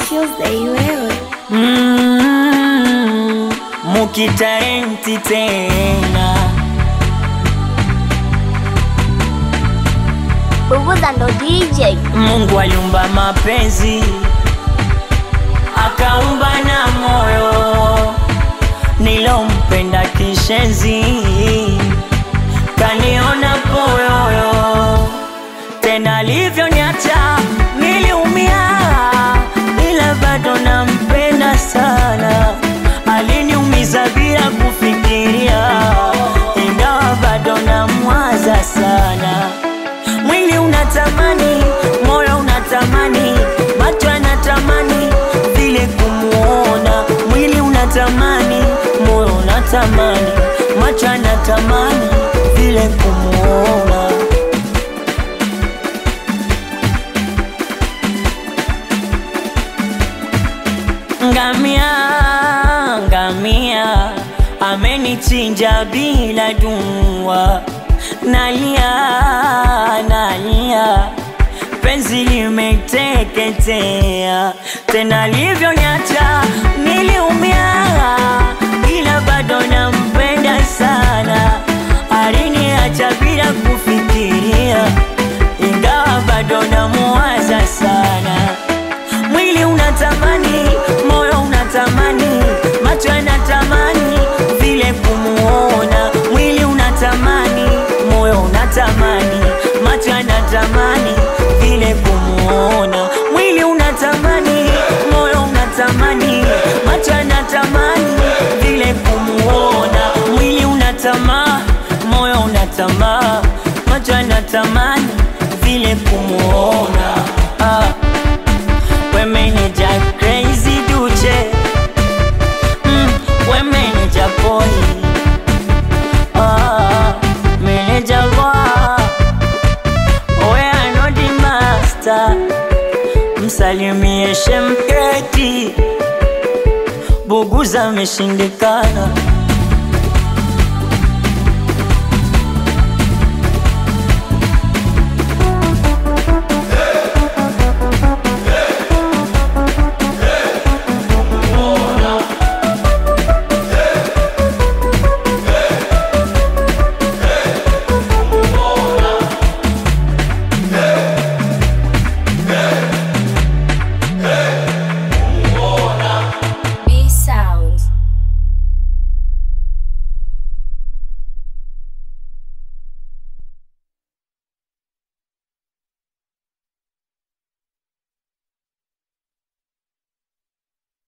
Tuesday wewe. Mm, mukitarenti tena Bubuza ndo DJ. Mungu aliumba mapenzi akaumba na moyo nilompenda kishenzi kaniona poyoyo tena alivyoniacha niliumia ila bado nampenda sana aliniumiza bila kufikiria ingawa bado namwaza sana mwili unatamani, moyo unatamani, macho yanatamani vile kumuona. Mwili unatamani, moyo unatamani, macho yanatamani vile kumuona. Ngamia, ngamia amenichinja bila dua, nalia, nalia, penzi limeteketea, tena alivyoniacha niliumia, ila bado nampenda sana, aliniacha bila kufikiria, ingawa bado namuwaza sana mwili unatamani, moyo unatamani, macho yanatamani vile kumuona. Mwili unatamani, moyo unatamani, macho yanatamani vile kumuona. Mwili unatamani, moyo unatamani, macho yanatamani vile kumuona. Mwili unatamaa, moyo unatamaa, macho yanatamani vile kumuona. Ah. Women are crazy duche mm, Women are boy ah, Manager boy We are not the master Msalimie shemketi Buguza ameshindikana